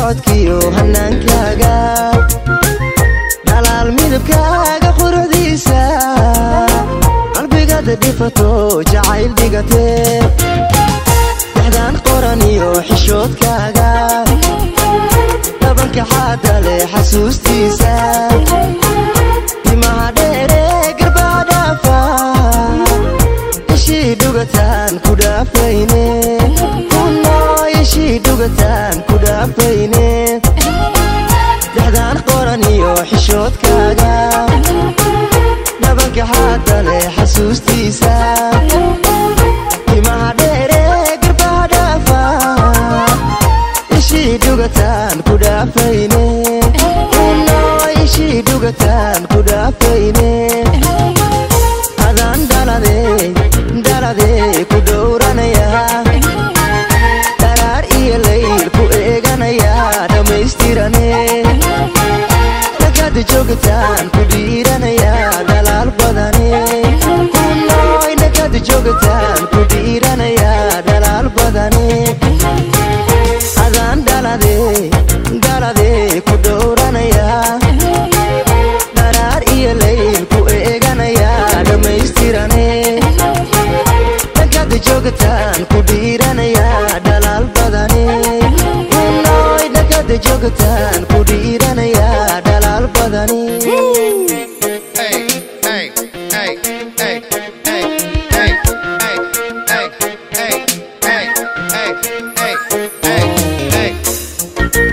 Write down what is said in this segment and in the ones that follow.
socodkiyo hanaankaaga dhalaal midabkaaga quruxdiisa qalbigada dhifato jacayl dhigatee dexdaan qoran iyo xishoodkaaga dhabanka xaada leh xasuustiisa timaha dheere garbaha dhaafa ishii dhugataan ku dhaafayne kunoo ishii dhugataan ku dhaafayne dexdaan qoran iyo xishoodkaaga dhabanka xaada leh xasuustiisa timaha dheere garbaha dhaafa ishii dhugataan ku dhaafayne kunoo ishii dhugataan ku dhaafayne adaan dhalade dhalade ku dhowranaya dharaar iyo layl ku eeganaya dhammaystirane nagada joogtaan ku dhiiranaya dhalaal badane kunooy nagada joogtaan ku dhiiranaya dhalaal badane adaan dhalade dhalade ku dhowranaya dharaar iyo layl ku eeganaya dhammaystirane nagada joogtaan ku dhiiranaya dhalaal badane kunooy nagada joogtaan ku dhiiranaya dhalaal badane Hey, hey, hey, hey, hey, hey, hey, hey, hey, hey, hey, hey, hey, hey.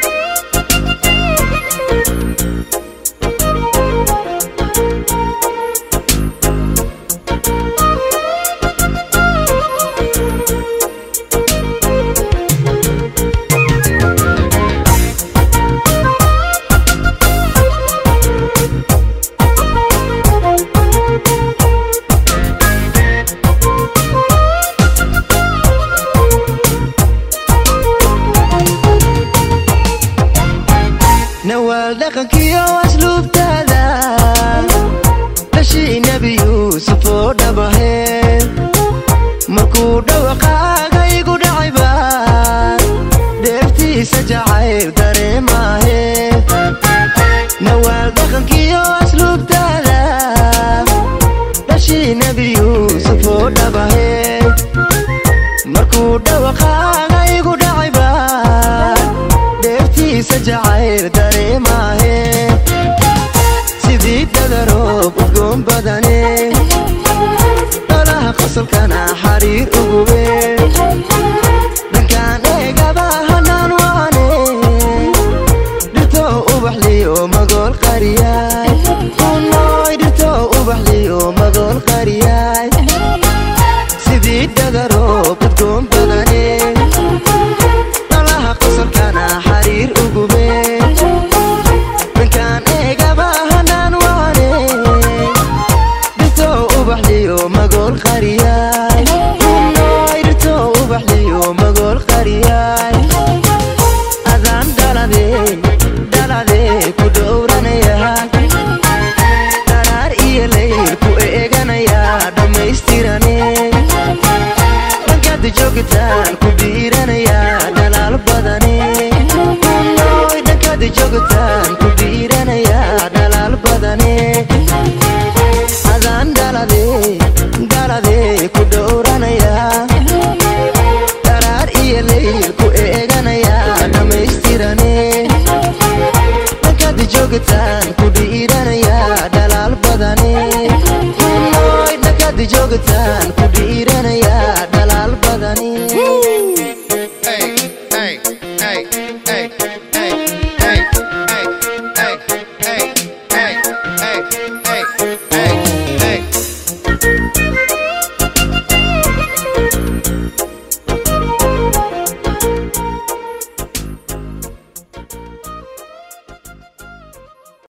nawaal dhaqankiyo asluubtaada dhashii nebi yuusuf oo dhabahe markuu dhawaqaaga igu dhacayba dheeftiisa jacayl dareemaahe nawaal dhaqankiyo asluubtaada dhashii nebi yuusuf oo dhabahe markuu dhawaqaaga